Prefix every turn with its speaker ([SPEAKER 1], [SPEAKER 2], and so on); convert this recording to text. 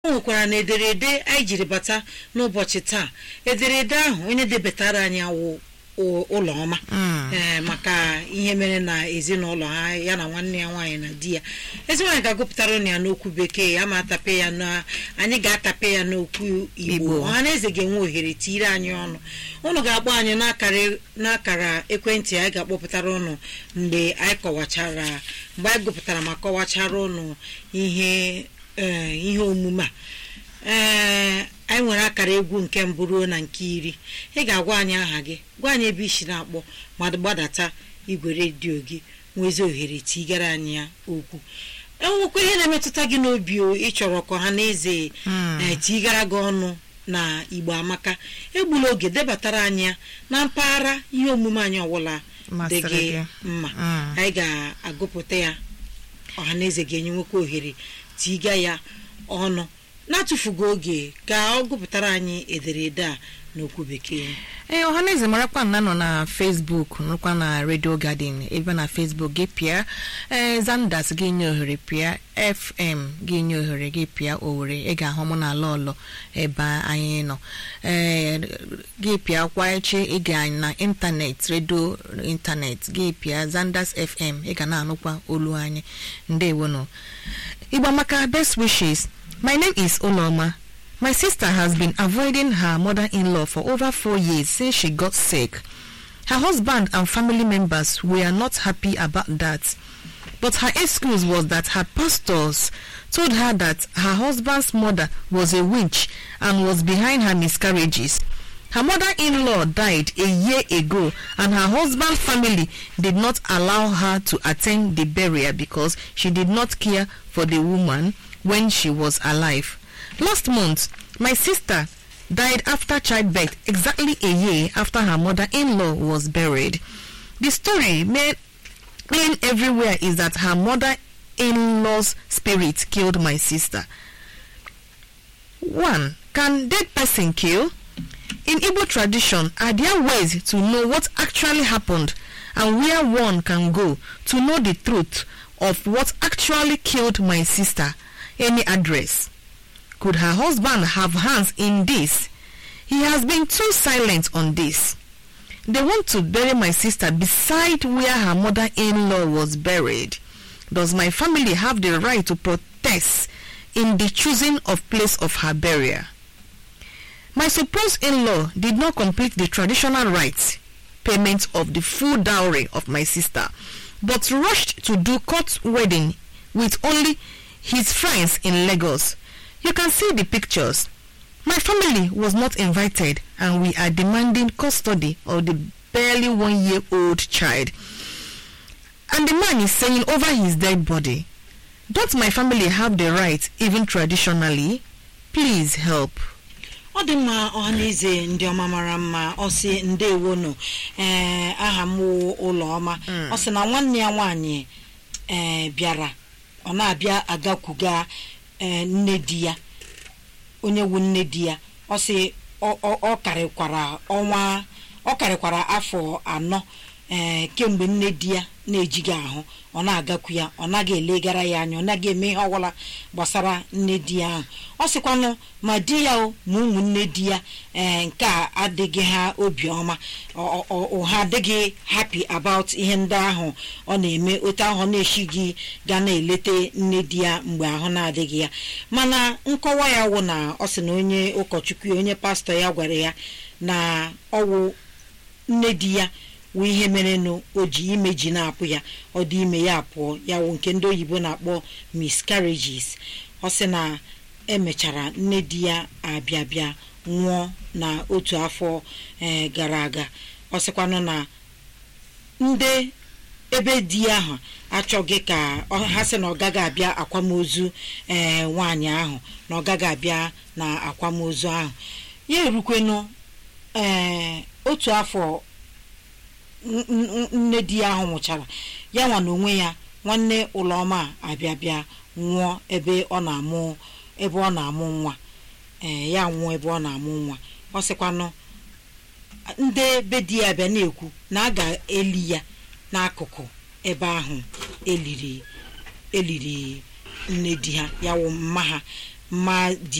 [SPEAKER 1] o nwekwara na ederede anyị jiri bata n'ụbọchị taa ederede ahụ onye debatara anyị awụ ụlọ ọma ee maka ihe mere na ezinụlọ ha ya na nwanne ya nwaanyị na di ya ezi nwaanyị ga-agụpụtara ụnụ ya n'okwu bekee ya ma atape ya na anyị ga-atape ya n'okwu igbo ọha na eze ga-enwe ohere tiire anyị ọnụ ụnụ ga-akpọ anyị n'akara ekwentị anyị ga-akpọpụtara ụnụ mgbe anyị kọwachara mgbe anyị gụpụtara ma kọwachara ụnụ ihe ihe omume a ee anyị nwere akara egwu nke mbụ ruo na nke iri ị ga-agwa anyị aha gị gwa anyị ebe isi na-akpọ ma gbadata igwe redio gị nwezi ohere tigara anyị ya okwu enwekwa ihe na-emetụta gị n'obi ị chọrọ ka ha na eze tigara gị ọnụ na igbo amaka egbula oge debatara anyị ya na mpaghara ihe omume anyị ọbụla dị gị mma anyị ga-agụpụta ya ọha na eze ga-enye nwekwa ohere tiga ya ọnụ na-atụfughị oge ka ọ gụpụtara anyị ederede a n'okwu bekee
[SPEAKER 2] ee ọhaneze marakwa na nọ na facebook nọkwa na radio garden ebe na facebook gị pịa ee zandas gị nye ohere pịa fm gị nye ohere gị pịa owere ị ga-ahụ mụ na ala ọlọ ebe anyị nọ ee gị pịa kwa echi ị ga na ịntanetị redio ịntanetị gị pịa zandas fm ị ga na-anụkwa olu anyị ndewonụ igba maka best wishes my name is oloma My sister has been avoiding her mother in law for over four years since she got sick. Her husband and family members were not happy about that. But her excuse was that her pastors told her that her husband's mother was a witch and was behind her miscarriages. Her mother in law died a year ago, and her husband's family did not allow her to attend the burial because she did not care for the woman when she was alive. Last month, my sister died after childbirth exactly a year after her mother-in-law was buried. The story made plain everywhere is that her mother-in-law's spirit killed my sister. 1. Can dead person kill? In Igbo tradition, are there ways to know what actually happened and where one can go to know the truth of what actually killed my sister? Any address? Could her husband have hands in this? He has been too silent on this. They want to bury my sister beside where her mother-in-law was buried. Does my family have the right to protest in the choosing of place of her burial? My supposed in-law did not complete the traditional rites, payment of the full dowry of my sister, but rushed to do court wedding with only his friends in Lagos. You can see the pictures. My family was not invited and we are demanding custody of the barely one year old child. And the man is saying over his dead body, Don't my family have the right, even traditionally? Please help.
[SPEAKER 1] ọ dị mma ọhaneze ndị ọma mara mma ọ sị ndewo nọ ee aha m ụlọ ọma ọ sị na nwanne ya nwaanyị ee bịara ọ na-abịa agakwuga ee nne di ya onye wu nne di ya ọ sị ọ karịkwara ọnwa ọ karịkwara afọ anọ ee kemgbe nne di ya na-ejighị ahụ ọ na-agakwu ya ọ naghị elegara ya anya ọ naghị eme ihe ọbụla gbasara nne di ya ahụ ọ sịkwanụ ma di ya o ma ụmụnne di ya ee nke a adịghị ha obiọma ha adịghị happy about ihe ndị ahụ ọ na-eme otu ahụ ọ na-echighị ga na-eleta nne di ya mgbe ahụ na-adịghị ya mana nkọwa ya wụ na ọ sị na onye ụkọchukwu onye pastọ ya gwara ya na ọwụ nne di ya wụ ihe merenụ o ji ime ji na-apụ ya ọ dị ime ya pụọ ya wụ nke ndị oyibo na-akpọ miscarriages ọ sị na emechara nne di ya abịa bịa nwụọ na otu afọ ee gara aga ọ sịkwanụ na ndị ebe di ya ahụ achọghị ka ha sị na ọ gaghị abịa akwamozu ee nwaanyị ahụ na ọ gaghị abịa na akwamozu ahụ ya erukwenụ ee otu afọ nne di ya ahụ nwụchara ya nwa na onwe ya nwanne ụlọma abịa bịa nwụọ ebe ọ na-amụ ebe ọ na-amụ nwa ee ya nwụọ ebe ọ na-amụ nwa ọ sịkwanụ ndị be di ya bịa na-ekwu na a ga-eli ya n'akụkụ ebe ahụ eliri eliri nne di ha ya wụ mma ha ma dị